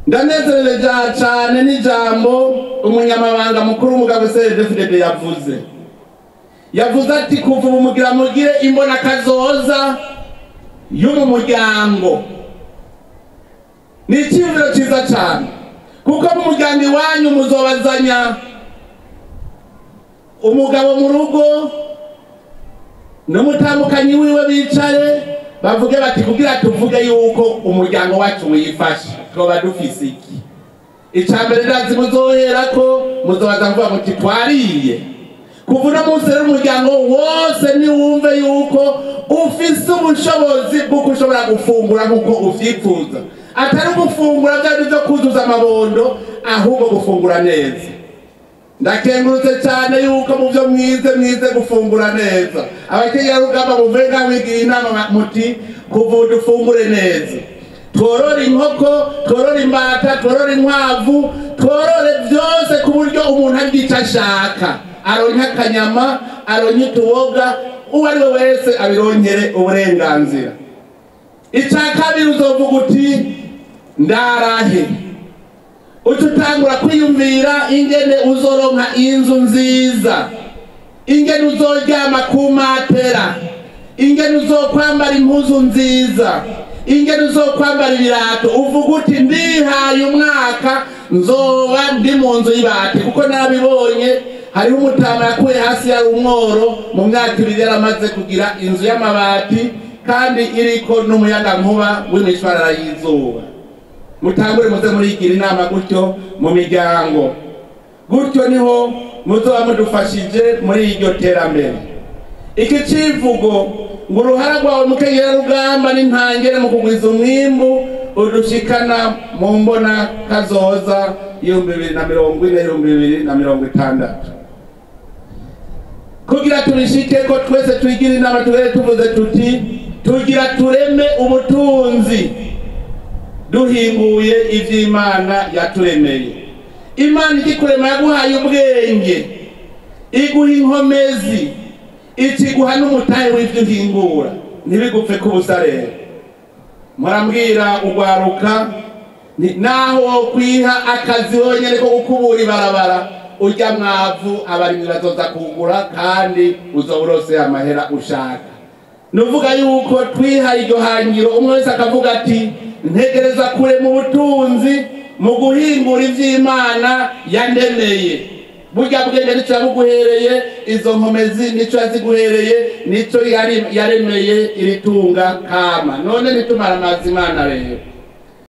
ndanezereje cyane n'ijambo umunyamabanga mukuru w'umugabo cdfdd yavuze yavuze ati kuva ubu mugira mugire imbona kazoza yo mu muryango ni icyiyumviro cyiza cyane kuko mu muryango iwanyu muzobazanya umugabo mu rugo n'umutambukanyi wiwe bicare bavuge bati kugira tuvuge yuko umuryango wacu wifashe twaba dufise iki icya mbere ndazi muzohera ko muzobaza kuvuga muti twariye kuva uno munsi rero umuryango wose niwumve yuko ufise ubushobozi bw'uko ushobora gufungura nk'uko uvyifuza atari gufungura bya byo kuzuza amabondo ahubwo gufungura neza ndakengurutse cyane yuko mu byo mwize mwize gufungura neza abakenyerarugamba muvuye nka wigira inama muti kuva ubu dufungure neza tworore inkoko tworore imbata tworore inkwavu tworore byose ku buryo umuntu arya icyo ashaka aronke akanyama aronke utuboga uwo ari we wese abironkere uburenganzira icya kabiri uzovuga uti ndarahe uca utangura kwiyumvira ingene uzoronka inzu nziza ingene uzoryama ku matera ingene uzokwambara impuzu nziza ingene uzokwambara ibirato uvuga uti ndihaye umwaka nzoba ndi mu nzu y'ibati kuko nabibonye hariho umutama yakuye hasi yari umworo mu myaka ibiri yaramaze kugira inzu y'amabati kandi iriko n'umuyagankuba w'imishwarara y'izuba mutangure muze murigira inama gutyo mu miryango gutyo niho muzoba mudufashije muri iryo terambere iki civugo ngo uruhara rwawe mukenyerarugamba n'intangere mu kugwiza umwimbu udushikana mu mbona kazoza ibihumbi bibiri na mirongo ine ibihumbi bibiri na mirongo itandatu kugira tubishike ko twese twigira inama tugere tuvuze tuti tugira tureme ubutunzi duhinguye iby'imana yaturemeye imana ikikurema yaguhaye ubwenge iguha inkomezi ikiguha n'umutahe w'ibyo uhingura ntibigupfe kubusa rero murambwira ugwaruka naho wokwiha akazi wonyine ko gukubura ibarabara ujya mwavu abarimyi bazoza kugura kandi uzoba urose amahera ushaka nuvuga yuko twihaye iryo hangiro umwe wese akavuga ati ntegereza kure mu butunzi mu guhingura iby'imana yandemeye burya bwenge nicyo yabuguhereye izo nkomezi nicyo yaziguhereye nicyo yaremeye iri tunga kama none nitumara amazi imana rero